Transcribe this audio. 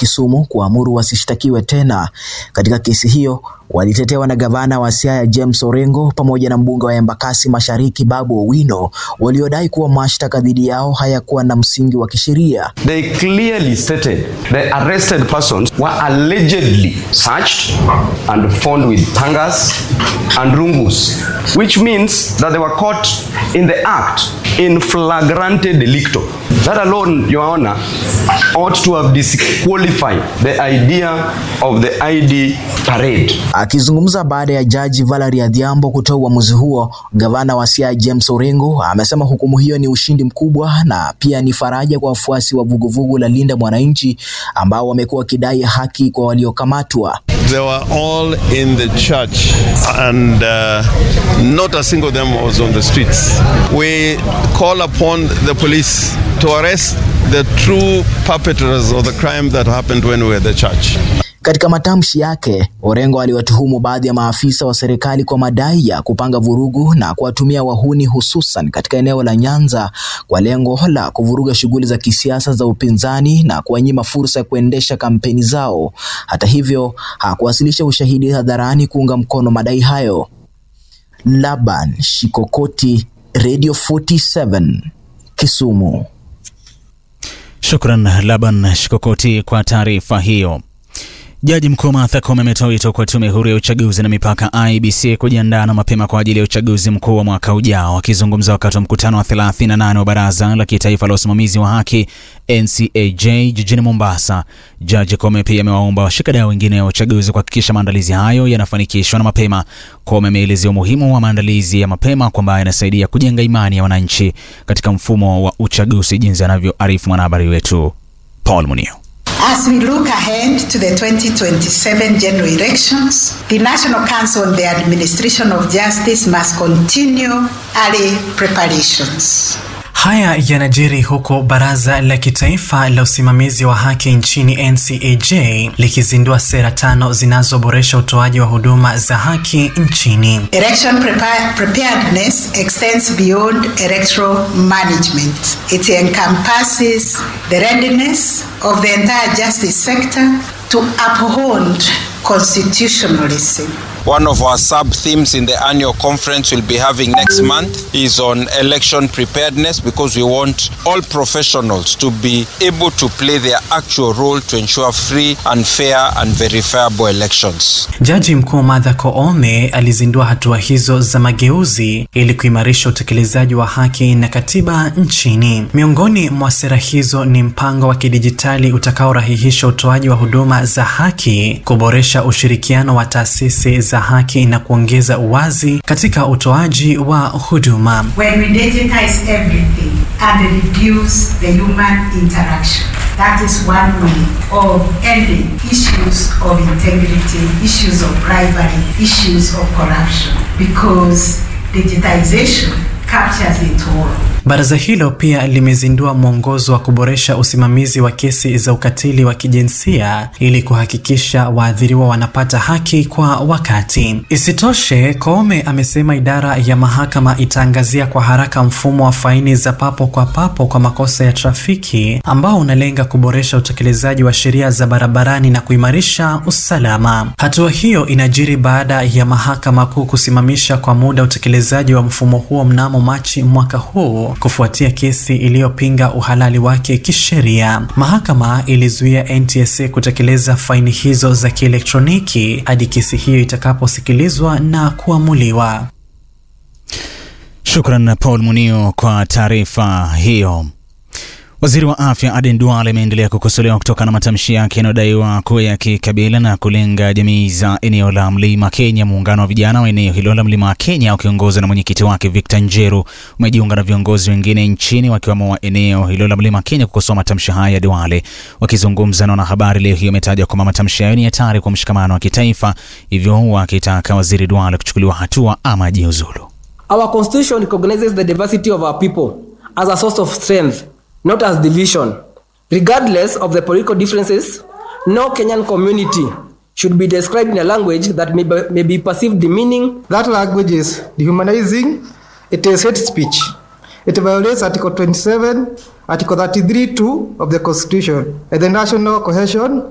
Kisumu kuamuru wasishtakiwe tena katika kesi hiyo walitetewa na gavana wa Siaya James Orengo pamoja na mbunge wa Embakasi Mashariki Babu Owino waliodai kuwa mashtaka dhidi yao hayakuwa na msingi wa kisheria. They clearly stated the arrested persons were allegedly searched and found with tangas and rungus, which means that they were caught in the act in flagrante delicto. That alone, Your Honor, ought to have disqualified the idea of the ID parade. Akizungumza baada ya jaji Valerie Adhiambo kutoa uamuzi huo, gavana wa Siaya James Orengo amesema hukumu hiyo ni ushindi mkubwa na pia ni faraja kwa wafuasi wa vuguvugu la Linda Mwananchi ambao wamekuwa wakidai haki kwa waliokamatwa. They were all in the church and uh, not a single of them was on the streets. We call upon the police to arrest the true perpetrators of the crime that happened when we were at the church. Katika matamshi yake, Orengo aliwatuhumu baadhi ya maafisa wa serikali kwa madai ya kupanga vurugu na kuwatumia wahuni hususan katika eneo la Nyanza kwa lengo la kuvuruga shughuli za kisiasa za upinzani na kuwanyima fursa ya kuendesha kampeni zao. Hata hivyo, hakuwasilisha ushahidi hadharani kuunga mkono madai hayo. Laban Shikokoti, Radio 47, Kisumu. Shukran Laban Shikokoti kwa taarifa hiyo. Jaji mkuu Martha Koome ametoa wito kwa tume huru ya uchaguzi na mipaka IEBC kujiandaa na mapema kwa ajili ya uchaguzi mkuu wa mwaka ujao. Akizungumza wakati wa mkutano wa 38 wa baraza la kitaifa la usimamizi wa haki NCAJ jijini Mombasa, Jaji Koome pia amewaomba washikadau wengine wa uchaguzi kuhakikisha maandalizi hayo yanafanikishwa na mapema. Koome ameelezea umuhimu wa maandalizi ya mapema kwamba yanasaidia kujenga imani ya wananchi katika mfumo wa uchaguzi, jinsi anavyoarifu mwanahabari wetu Paul Munio. As we look ahead to the 2027 general elections, the National Council on the Administration of Justice must continue early preparations. Haya yanajiri huku baraza la kitaifa la usimamizi wa haki nchini NCAJ likizindua sera tano zinazoboresha utoaji wa huduma za haki nchini. Election prepar- preparedness extends beyond electoral management. It encompasses the readiness of the entire justice sector to uphold constitutionalism. One of our sub themes in the annual conference we'll be having next month is on election preparedness because we want all professionals to be able to play their actual role to ensure free and fair and verifiable elections. Jaji Mkuu Martha Koome alizindua hatua hizo za mageuzi ili kuimarisha utekelezaji wa haki na katiba nchini. Miongoni mwa sera hizo ni mpango wa kidijitali utakaorahihisha utoaji wa huduma za haki, kuboresha ushirikiano wa taasisi za haki na kuongeza uwazi katika utoaji wa huduma. When we digitize everything and reduce the human interaction, that is one way of ending issues of integrity, issues of bribery, issues of corruption, because digitization captures it all. Baraza hilo pia limezindua mwongozo wa kuboresha usimamizi wa kesi za ukatili wa kijinsia ili kuhakikisha waathiriwa wanapata haki kwa wakati. Isitoshe, Koome amesema idara ya mahakama itaangazia kwa haraka mfumo wa faini za papo kwa papo kwa makosa ya trafiki ambao unalenga kuboresha utekelezaji wa sheria za barabarani na kuimarisha usalama. Hatua hiyo inajiri baada ya mahakama kuu kusimamisha kwa muda utekelezaji wa mfumo huo mnamo Machi mwaka huu kufuatia kesi iliyopinga uhalali wake kisheria. Mahakama ilizuia NTSA kutekeleza faini hizo za kielektroniki hadi kesi hiyo itakaposikilizwa na kuamuliwa. Shukran Paul Munio kwa taarifa hiyo. Waziri wa afya Aden Duale ameendelea kukosolewa kutokana na matamshi yake yanayodaiwa kuwa ya kikabila na kulenga jamii za eneo la mlima Kenya. Muungano wa vijana wa eneo hilo la mlima Kenya ukiongozwa na mwenyekiti wake Victor Njeru umejiunga na viongozi wengine nchini wakiwemo wa eneo hilo la mlima Kenya kukosoa matamshi haya ya Duale. Wakizungumza na wanahabari leo hii, wametaja kwamba matamshi hayo ni hatari kwa mshikamano wa kitaifa, hivyo wakitaka waziri Duale kuchukuliwa hatua ama ajiuzulu. Our constitution recognizes the diversity of our people as a source of strength, not as division. Regardless of the political differences, no Kenyan community should be described in a language that may be, may be perceived demeaning. That language is dehumanizing, it is hate speech. It violates Article 27, Article 33 2 of the Constitution and the national cohesion